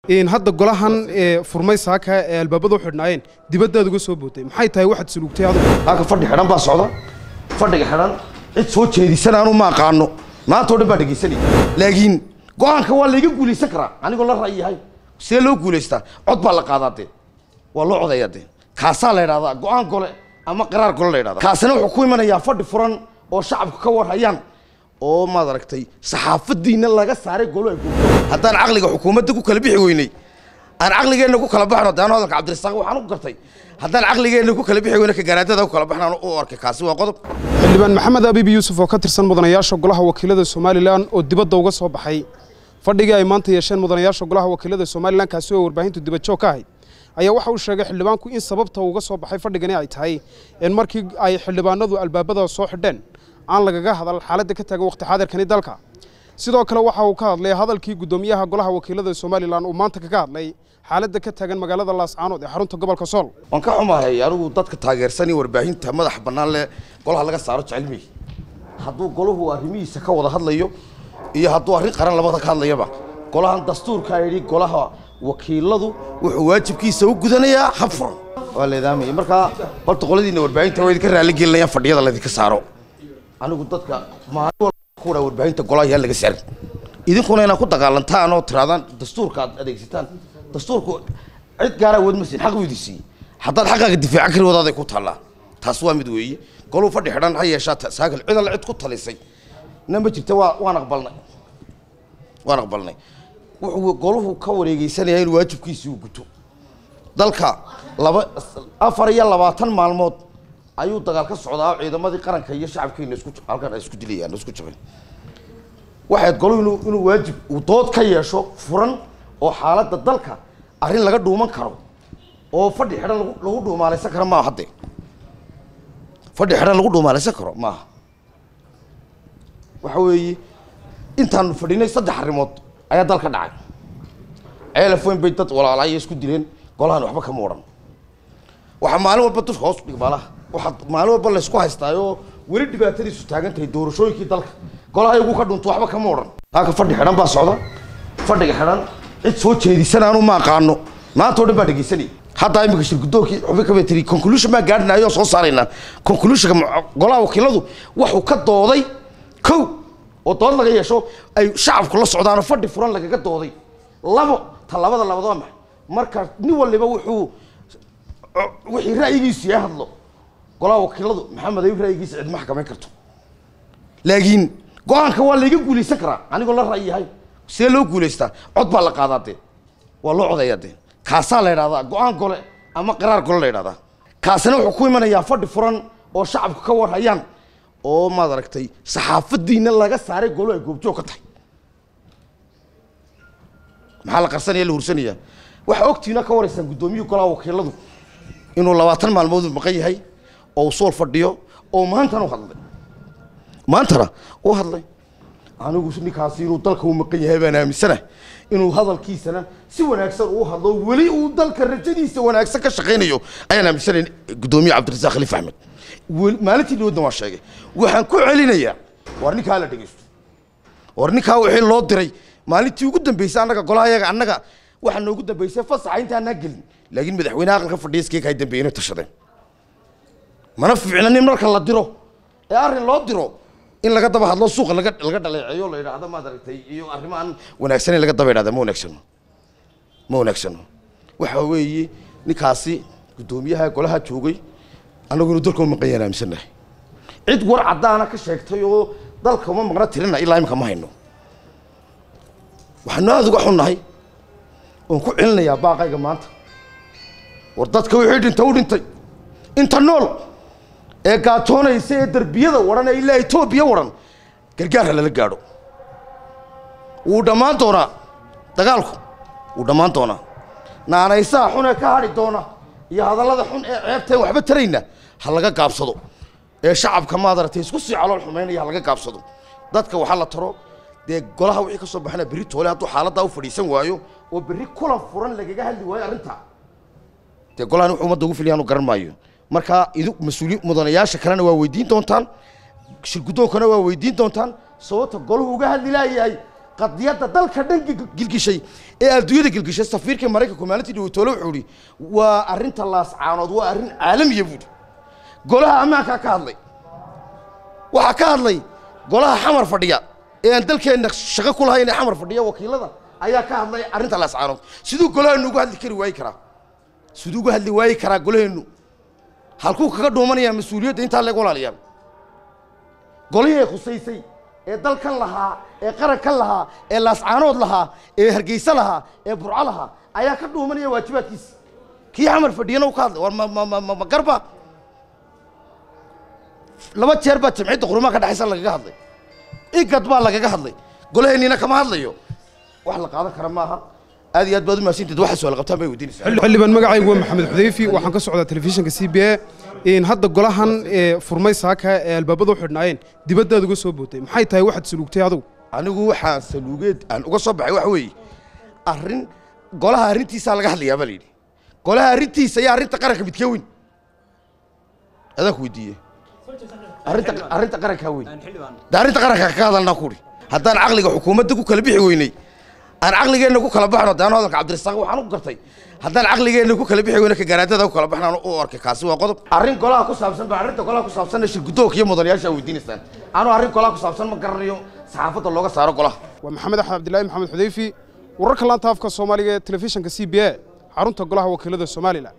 hadda golahan furmay saaka ee albaabada u xidhnaayeen dibaddaad uga soo bootay maxay tahay waxaad suluugtay adigu halka fadhi xidhan baa socda fadhiga xidhan cid soo jeedisan aanu ma aqaano maanta oo dhan baa dhegaysanaya laakiin go-aanka waa layga guulaysan karaa anigoo la ra'yahay see loo guulaystaa cod baa la qaadaa dee waa loo codayaa dee kaasaa la idhahdaa go-aan gole ama qaraar gole la idhahdaa kaasina wuxuu ku imanayaa fadhi furan oo shacabku ka warhayaan oo maad aragtay saxaafadiina laga saaray golo ay goobto haddaan caqliga xukuumadda ku kala bixi weynay aan caqligeenna ku kala baxno daano hadalka cabdirasaaq waxaan u gartay haddaan caqligeenna ku kala bixi weyna ka garaadada ku kala baxnaan u arkay kaasi waa qodob xildhibaan maxamed abiib yuusuf oo ka tirsan mudanayaasha golaha wakiilada somalilan oo dibadda uga soo baxay fadhigii ay maanta yeesheen mudanayaasha golaha wakiilada somalilan kaasi oo warbaahintu dibadjoog ka ahayd ayaa waxa uu sheegay xildhibaanku in sababta uga soo baxay fadhigani ay tahay in markii ay xildhibaanadu albaabada soo xidheen aan lagaga hadal xaaladda ka taagan waqti xaadirkani dalka sidoo kale waxa uu ka hadlay hadalkii guddoomiyaha golaha wakiilada somalilan uu maanta kaga hadlay xaaladda ka taagan magaalada laascaanood ee xarunta gobolka sool waan ka xumahay anigu dadka taageersan iyo warbaahinta madaxa bannaan leh golaha laga saaro jecelmey hadduu golahu arrimihiisa ka wada hadlayo iyo hadduu arrin qaran labada ka hadlayaba golahan dastuurkaa yidhi golaha wakiiladu wuxuu waajibkiisa u gudanayaa hab furan waa leedaamaya markaa horta qoladiina warbaahinta waa idinka raalli gelinayaan fadhiyada laydinka saaro anigu dadka maalin walba ku dhaa warbaahinta golaha yaa laga saarin idinkuna inaad ku dagaalantaan oo tiraadaan dastuurka aad adeegsataan dastuurku cid gaara awood ma siin xaq buu idin siiyey haddaad xaqaaga difaacan kari wadaaday ku taallaa taas waa mid weeye goluu fadhi xidhan ha yeeshaa saakal cid alle cid ku talisay na ma jirta waa waan aqbalnay waan aqbalnay wuxuu goluhu ka wareegeysanayaa in waajibkiisii uu guto dalka laba afar iyo labaatan maalmood ayuu dagaal ka socdaa oo ciidamadii qaranka iyo shacabkeena isku halkan ay isku dilayaan isku jabeen waxayd goluhu inuu inuu waajib uu dood ka yeesho furan oo xaaladda dalka arrin laga dhuuman karo oo fadhi xidhan lagu lagu dhuumaalaysan karo maaha hadde fadhi xidhan lagu dhuumaalaysan karo maaha waxa weeye intaanu fadhinay saddex arrimood ayaa dalka dhacay ceelaf weyn bay dad walaalaya isku dileen golahan waxba kama odhan waxaa maalin walba dusha hoos dhig baalaha waxaa maalin walba laysku haystaayoo weli dhibaatadiisu taagan tahay doorashooyinkii dalka golaha iyagu ka dhunto waxba kama odhan halka fadhi xidhan baa socda fadhiga xidhan cid soo jeedisan aanu ma aqaano maanta oo dhan baa dhegaysanaya haddaa imika shirgudoonkii xubin ka tiri conclusion baa gaadhinayo soo saaraynaa conclusionka golaha wakiiladu waxuu ka dooday kow oo dood laga yeesho ay shacabku la socdaanoo fadhi furan lagaga dooday labo ta labada labaad waa maxay marka nin waliba wuxuu wixii ra'yigiisu yahay hadlo golaha wakiiladu maxamed ayuu ra'yigiisa cid ma xakamayn karto laakiin go-aanka waa layga guulaysan karaa anigoo la ra'yahay see loo guulaystaa cod baa la qaadaa dee waa loo codayaa dee kaasaa la idhahdaa go-aan gole ama qaraar gole la idhahdaa kaasina wuxuu ku imanayaa fadhi furan oo shacabku ka warhayaan oo maad aragtay saxaafadiina laga saaray golo ay goobjoog ka tahay maxaa la qarsanaya la hursanaya waxaa ogtiina ka waraysaan guddoomiyuhu golaha wakiiladu inuu labaatan maalmood maqan yahay oo uu sool fadhiyo oo maantana u hadlay maantana u hadlay anigu ninkaasi inuu dalka u maqan yahay baan aaminsanahay inuu hadalkiisana si wanaagsan uu hadlo weli uu dalka rajadiisa wanaagsan ka shaqaynayo ayaan aaminsanayn guddoomiye cabdirasaaq khaliif axmed maalintii dhawadna waan sheegay waxaan ku celinayaa war ninkaa la dhegeysto war ninkaa wixii loo diray maalintii ugu dambeysay annaga golaha yaga annaga waxaa noogu dambeysay fasaxa intaanaa gelin laakiin madaxweynaha aqalka fadhiya iskeeka ay dambeeyeen inay tashadeen mana fiicna nin marka la diro ee arrin loo diro in laga daba hadlo suuqa laga laga dhaleeceeyo la yidhaahdo maad aragtay iyo arrimo aan wanaagsaneyn laga daba yidhahda ma wanaagsano ma wanaagsano waxa weeye ninkaasi guddoomiyaha golaha joogay annagu inuu dalka u maqan yahan aaminsannahay cid war caddaana ka sheegtay oo dalka uma maqna tirina ilaa imika ma hayno waxaanu aada uga xunnahay oon ku celinayaa baaqayga maanta war dadka wixii dhinta u dhintay inta nool ee gaatoonaysa ee derbiyada waran ee ilaa etoobiya waran gargaarha lala gaadho wuu dhammaan doonaa dagaalku wuu dhammaan doonaa naanaysaha xun ee ka hadhi doona iyo hadallada xun ee ceebteen waxba tarayna ha laga gaabsado ee shacabka maad aragtay isku sii calool xumaynaya ha laga gaabsado dadka waxaa la taro dee golaha wixii ka soo baxana berri toole hadduu xaaladdaa u fadhiisan waayo oo berri kulan furan lagaga hadli waayo arrintaa dee golahan wuxuu ummadda ugu filiyaan u garan maayo marka idu mas-uuli mudanayaasha kalena waa weydiin doontaan shirgudoonkana waa weydiin doontaan sababta golahu uga hadli laayahay qadiyadda dalka dhan gil- gilgishay ee adduunyada gilgishay safiirka maraykanku maalintii dhawatoole wuxuu ihi waa arrinta laascaanood waa arrin caalamiya buuhi golaha ammaankaa ka hadlay waxaa ka hadlay golaha xamar fadhiya ee aan dalkeenna shaqo ku lahayn ee xamar fadhiya wakiilada ayaa ka hadlay arrinta laascaanood siduu golaheennu uga hadli kari waayi karaa siduu uga hadli waayi karaa golaheennu halkuu kaga dhuumanayaa mas-uuliyadda intaa leeg walaalayaal golihii ay khusaysay ee dalkan lahaa ee qarankan lahaa ee laascaanood lahaa ee hargeysa lahaa ee burco lahaa ayaa ka dhuumanaya waajibaadkiisa kii xamar fadhiyana uu ka hadlay war ma ma ma ma ma garba laba jeer baa jamciyadda qurumaha ka dhexaysa lagaga hadlay igad baa lagaga hadlay golaheenniina kama hadlayo wax la qaadan kara maaha aad iyo aad baad u mahadsanteed waxa su'aal qabtaan bay weydiinaysaa xildhibaan magacaygu waa maxamed xudayfi waxaan ka socdaa telefishinka c b a in hadda golahan ee furmay saaka ee albaabadu u xidhnaayeen dibaddaad uga soo bootay maxay tahay waxaad saluugtay adugu anigu waxaan saluugeed aan uga soo baxay waxa weeye arrin golaha arrintiisaa laga hadlayaa baa la yidhi golaha arrintiisa iyo arrinta qaranka midkee weyn adaan ku weydiiye arrinta arrinta qarankaa weyn de arrinta qaranka ka hadalnaa ku udhi haddaan caqliga xukuumadda ku kala bixi weynay aan caqligeenna ku kala baxno de anu hadalka cabdirasaaq waxaan u gartay haddaan caqligeenna ku kala bixi weyna ka garaadada ku kala baxnaan u arkay kaasi waa qodob arrin golaha ku saabsan ba arrinta golaha ku saabsan shir guddoonka iyo mudanayaasha weydiinaysaan anu arrin golaha ku saabsan ma garanayo saxaafadda looga saaro golaha waa maxamed axmed cabdilaahi maxamed xudayfi wararka laanta afka soomaaliga ee telefishinka c b a xarunta golaha wakiilada somalilan